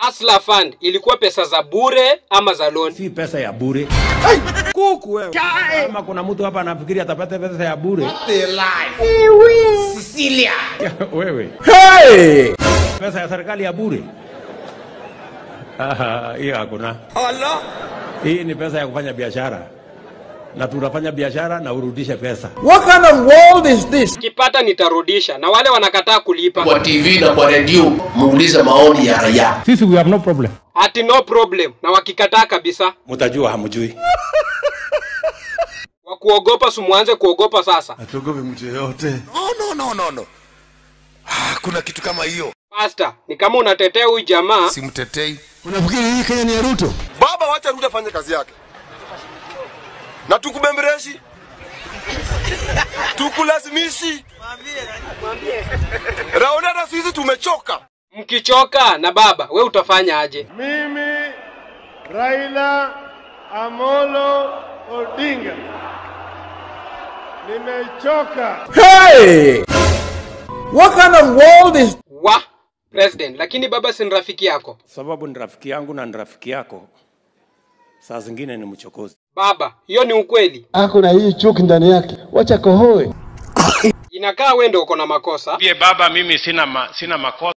Hustler Fund ilikuwa pesa za bure ama za loan? Si pesa ya bure. Kuku wewe. Kama kuna mtu hapa anafikiri atapata pesa ya bure. Sicilia. Wewe. Pesa ya serikali ya bure. Ah, Hiyo hakuna. Allah. Hii ni pesa ya kufanya biashara, na tunafanya biashara na urudishe pesa. What kind of world is this? Kipata nitarudisha, na wale wanakataa kulipa kwa TV na kwa redio muulize maoni ya raia. Sisi we have no problem. ati no problem, na wakikataa kabisa Mtajua hamjui. wa kuogopa, sumuanze kuogopa sasa. Hatuogopi mtu yeyote. No, no, no, no, no. Ah, kuna kitu kama hiyo. Pasta, ni kama unatetea huyu jamaa Simtetei. Unafikiri hii Kenya ni ya Ruto? Baba, wacha Ruto afanye kazi yake, na tukubembereshi, tukulazimishi. Raoni, hata sisi tumechoka. mkichoka na baba, we utafanya aje? Mimi Raila Amolo Odinga nimechoka. Hey! What kind of world is Wa president, lakini baba si ni rafiki yako. Sababu ni rafiki yangu na ni rafiki yako, saa zingine ni mchokozi. Baba, hiyo ni ukweli. ako na hii chuki ndani yake, wacha kohoe. Inakaa we ndio uko na makosa. Bie baba, mimi sina ma, sina makosa.